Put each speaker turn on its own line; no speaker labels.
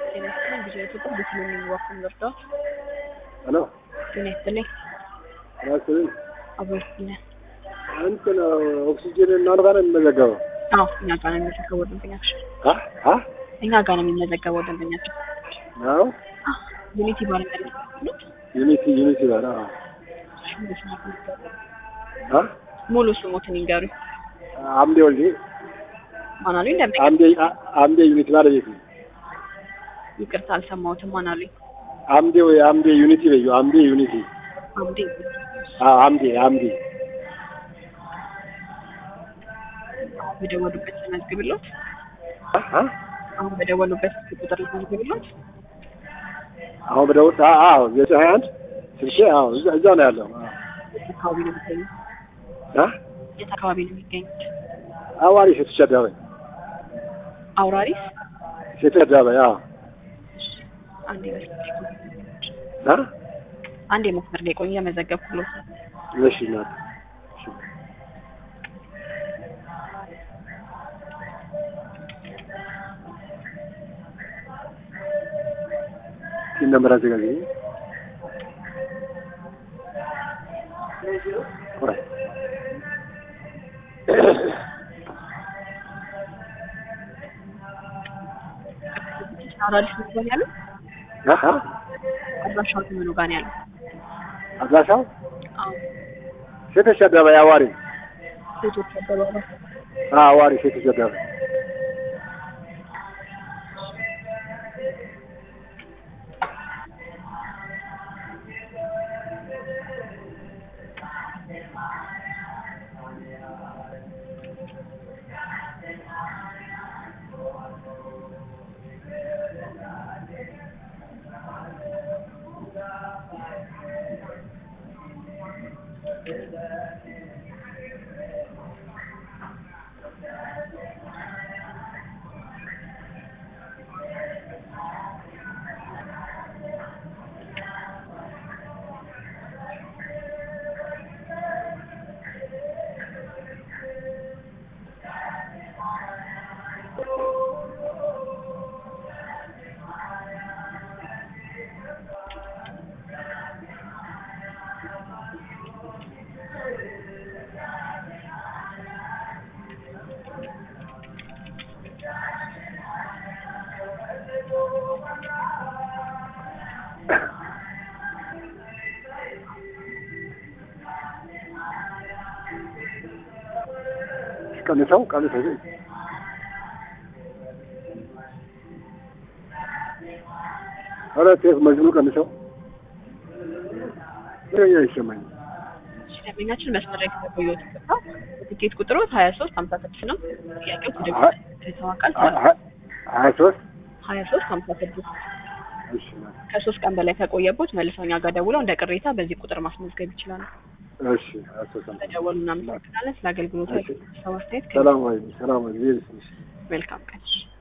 ጤና ይስጥልኝ ጊዜ ኢትዮጵያ በሰሜን የሚዋኩን እርዳት
ሄሎ
ጤና ይስጥልኝ
ራስን
አብሮ ይስጥልኝ
እንትን ኦክሲጅን እናንተ ጋር ነው የሚመዘገበው?
አዎ እኛ ጋር ነው የሚመዘገበው ደንበኛችን
አ አ
እኛ ጋር ነው የሚመዘገበው ደንበኛችን
ነው
ዩኒቲ ባለመ
ዩኒቲ ዩኒቲ ባለ አ አ
ሙሉ ስሞትን ይንገሩኝ
አምዴ ወልዴ
ማን አሉኝ ደንበኛ
አምዴ አ- አምዴ ዩኒቲ ባለቤት ነው።
ይቅርታ አልሰማሁትም ማን አሉኝ
አምዴ ወይ አምዴ ዩኒቲ በዩ አምዴ ዩኒቲ
አምዴ
አ አምዴ አምዴ
በደወሉበት ልመዝግብሎት
አ አ
አሁን በደወሉበት ቁጥር ልመዝግብሎት
አሁን በደውል አ አዎ ዘጠኝ ሀያ አንድ ስልኬ አዎ እዛ እዛ ነው ያለው።
የት አካባቢ ነው የሚገኙት
አ
የት አካባቢ ነው የሚገኙት
አዋሪ ሴቶች አደባባይ
አውራሪስ
ሴቶች አደባባይ አዎ
አንዴ መስመር
አ
አንዴ መስመር ላይ ቆይ እየመዘገብኩሎት ነው
እሺ እናት እሺ ይህን ነበር አዘጋጅ ቆይ
አውራሪስ ነው ጋር ያለው
አሀ
አድራሻው ምኑ ጋር ነው ያለው
አድራሻው
አዎ
ሴቶች አደባባይ አዋሪ
ሴቶች አደባባይ
አ አዋሪ ሴቶች አደባባይ ቀንሰው ቀንሰው ኧረ ቴፕ መዝኑ ቀንሰው ምንኛ ይሰማኝ
ደንበኛችን መስመር ላይ ከተቆየሁት ገባ ትኬት ቁጥሩ ሀያ ሶስት ሀምሳ ስድስት ነው ጥያቄው ወደ ከተዋቃል
ሀያ ሶስት
ሀያ ሶስት ሀምሳ ስድስት
እሺ እናት
ከሶስት ቀን በላይ ከቆየቦት መልሰው እኛ ጋር ደውለው እንደ ቅሬታ በዚህ ቁጥር ማስመዝገብ ይችላሉ
እሺ ሀያ ሶስት አምሳ
በደወሉ እናመሰግናለን ስለ አገልግሎቱ
እሺ።
ሰው አስተያየት
ሰላም ወይ ሰላም ወይ ጊዜ ይስጥልሽ
መልካም ቀን